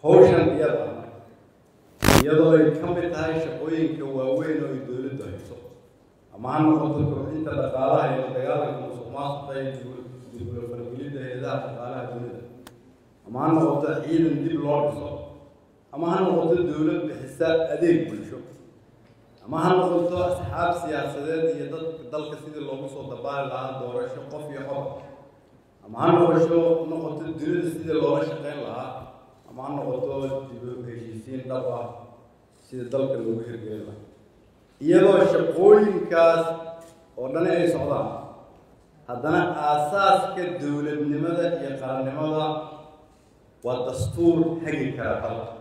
hawshan iyada iyadoo ay ka mid tahay shaqooyinka waaweyn oo ay dowladdu hayso ama ha noqoto kobcinta dhaqaalaha iyo dagaalanka musuqmaasuqa iyo dibula fargelidda hay-adaha dhaqaalaha dunida ama ha noqoto ciidan dib loo dhiso ama ha noqoto dowlad bixisa adeeg bulsho ama ha noqoto asxaab siyaasadeed iyo dadka dalka sidii loogu soo dabaali lahaa doorasho qof iyo qof ama ha noqosho noqoto dunida sidii loola shaqayn lahaa ama ha noqoto dib u heshiisiin dhab ah sida dalka loogu hirgelin lahaa iyadoo shaqooyinkaas oo dhani ay socdaan haddana aasaaska dowladnimada iyo qarannimada waa dastuur hagi kara dalka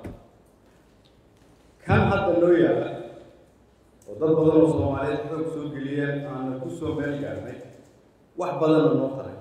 kan hadda noo yaala oo dad badan oo soomaaliyeed xoog soo geliyeen aana ku soo meel gaarnay wax badanna noo taray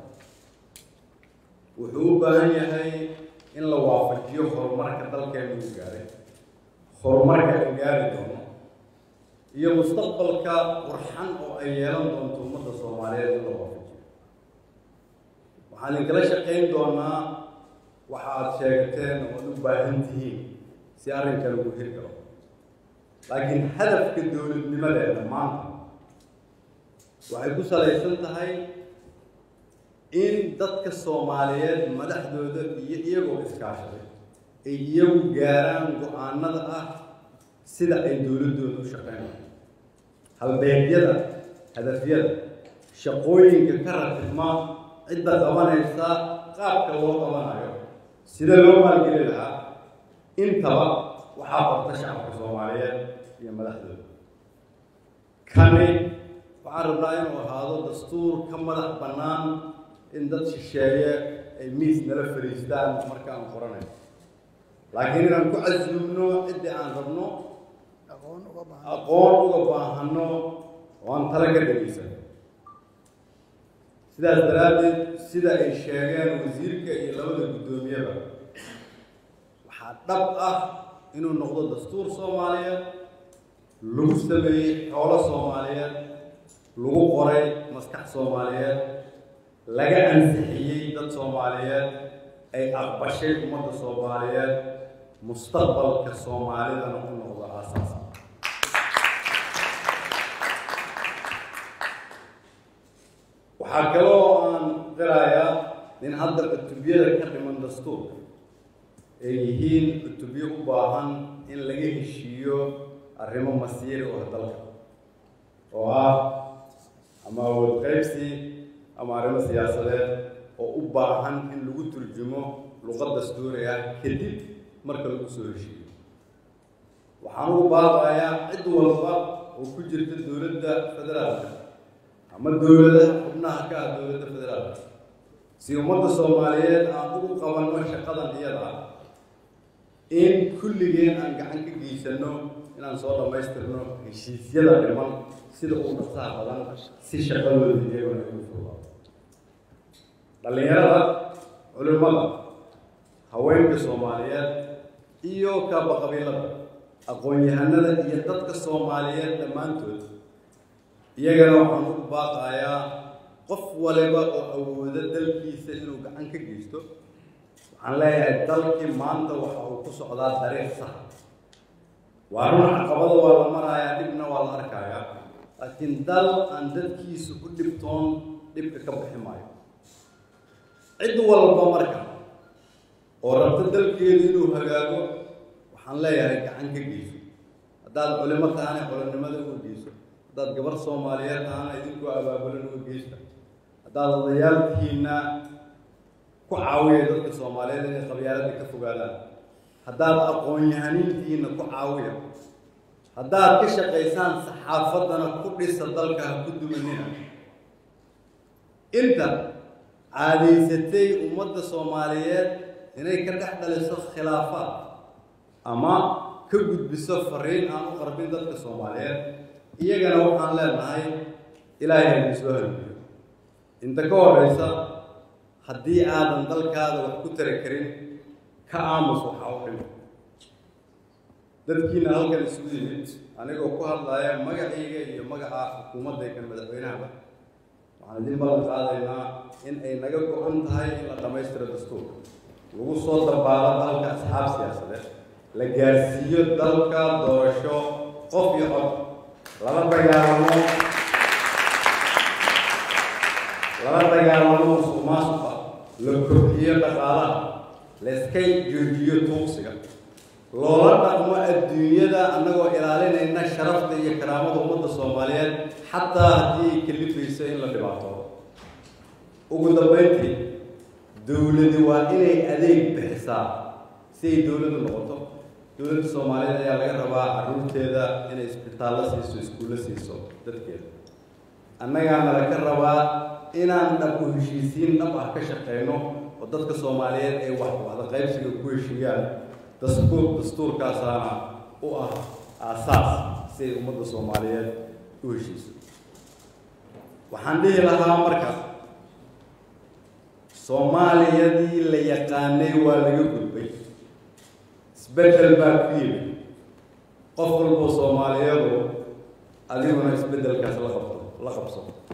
wuxuu u baahan yahay in la waafajiyo horumarka dalkeenu u gaaray horumarka ay gaari doono iyo mustaqbalka qurxan oo ay yeelan doonto ummadda soomaaliyeed in la waafajiyo waxaan idinkala shaqayn doonaa waxa aad sheegteen oo aad u baahan tihiin si arrinkan ugu hirgalo laakiin hadafka dowladnimadeena maanta waxay ku salaysan tahay in dadka soomaaliyeed madaxdooda iyo iyagoo iskaashaday ay iyagu gaaraan go-aanada ah sida ay dowladdooda u shaqeynayaan halbeegyada hadafyada shaqooyinka ka ratibma cidda qabanaysa qaabka loo qabanayo sida loo maalgeli lahaa intaba waxaa qorta shacabka soomaaliyeed iyo madaxdooda kani waxaan rabnaa inuu ahaado dastuur ka madax bannaan in dad shisheeye ay miis nala fadhiistaan markaan qoranayo laakiin inaan ku casuumno ciddii aan rabno aqoon uga baahano oo aan tala ka dhegaysano sidaas daraaddeed sida ay sheegeen wasiirka iyo labada guddoomiyaba waxaa dhab ah inuu noqdo dastuur soomaaliyeed lagu sameeyey xoolo soomaaliyeed lagu qoray maskax soomaaliyeed laga ansixiyey dad soomaaliyeed ay aqbashay ummadda soomaaliyeed mustaqbalka soomaalidana u noqdo aasaas waxaa kaloo aan qirayaa in hadda cutubiyada ka dhiman dastuurka ay yihiin cutubyo u baahan in laga heshiiyo arrimo masiiri oo dalka oo ah ama awood qaybsi ama arrimo siyaasadeed oo u baahan in lagu turjumo luqad dastuuri ah kadib marka lagu soo heshiiyo waxaan ugu baaqayaa cid walba oo ku jirta dowladda federaalka ama dowladaha xubnaha ka ah dowladda federaalka si ummadda soomaaliyeed aan ugu qabanno shaqadan iyada ah in kulligeen aan gacan ka geysanno inaan soo dhammaystirno heshiisyada dhiman sida uu dhasaha badan si shaqadooda iyagona ugu furlaato dhallinyarada culimmada haweenka soomaaliyeed iyo kaaba qabiilada aqoon-yahanada iyo dadka soomaaliyeed dhammaantood iyagana waxaan ugu baaqayaa qof waliba oo awoodo dalkiisa inuu gacan ka geysto waxaan leeyahay dalkii maanta waxa uu ku socdaa dariiq sax waa run caqabada waa la marayaa dhibna waa la arkayaa laakiin dal aan dadkiisa u dhibtoon dhibka ka bixi maayo cid walba marka oo rabto dalkeedu inuu hagaago waxaan leeyahay gacan ka geyso haddaad culimo tahana culimnimada uga geyso haddaad gabar soomaaliyeed tahana idinkoo abaabulan uga geysta haddaad odayaalkiina ku caawiya dadka soomaaliyeed inay qabyaaladda ka fogaadaan haddaad aqoon-yahaniintiina ku caawiya haddaad ka shaqaysaan saxaafaddana ku dhisa dalka ha ku dumanina inta caadaysatay ummadda soomaaliyeed inay ka dhex dhaliso khilaafaad ama ka gudbiso fariin aan u qarbin dadka soomaaliyeed iyagana waxaan leenahay ilaahay haydin soo halmiyo inta ka horeysa haddii aadan dalkaada wax ku tari karin ka aamus waxaa u dhimo dadkiina halkan isugu yimid anigoo ku hadlaya magacayga iyo magaca xukuumaddaykan madaxweynahaba waxaan idin ballan qaadaynaa in ay naga go-an tahay in la dhammaystiro dastuurka lagu soo dabaalo dalka asxaab siyaasadeed la gaarsiiyo dalka doorasho qof iyo cod lala dagaalamo lala dagaalamo musuq maasuqa la kobciyo dhaqaalaha la iska joojiyo tuugsiga loola dhaqmo adduunyada annagoo ilaalinayna sharafta iyo karaamada ummadda soomaaliyeed xataa haddii ay kalifayso in la dhibaatoodo ugu dambeyntii dowladi waa inay adeeg bixisaa si ay dowladdu noqoto dowladda soomaaliyeed ayaa laga rabaa carruurteeda inay isbitaallo siiso iskuullo siiso dadkeeda annagaana laga rabaa inaan dhab u heshiisiin dhab ah ka shaqeyno oo dadka soomaaliyeed ay wax wada qaybsiga ku heshiiyaan dastuur dastuurkaasaana u ah aasaas si ay ummadda soomaaliyeed u heshiiso waxaan dhihi lahaa marka soomaaliyadii la yaqaanay waa laga gudbay isbeddel baa ku yimid qof walboo soomaaliyeedu adiguna isbeddelkaas la qabto la qabso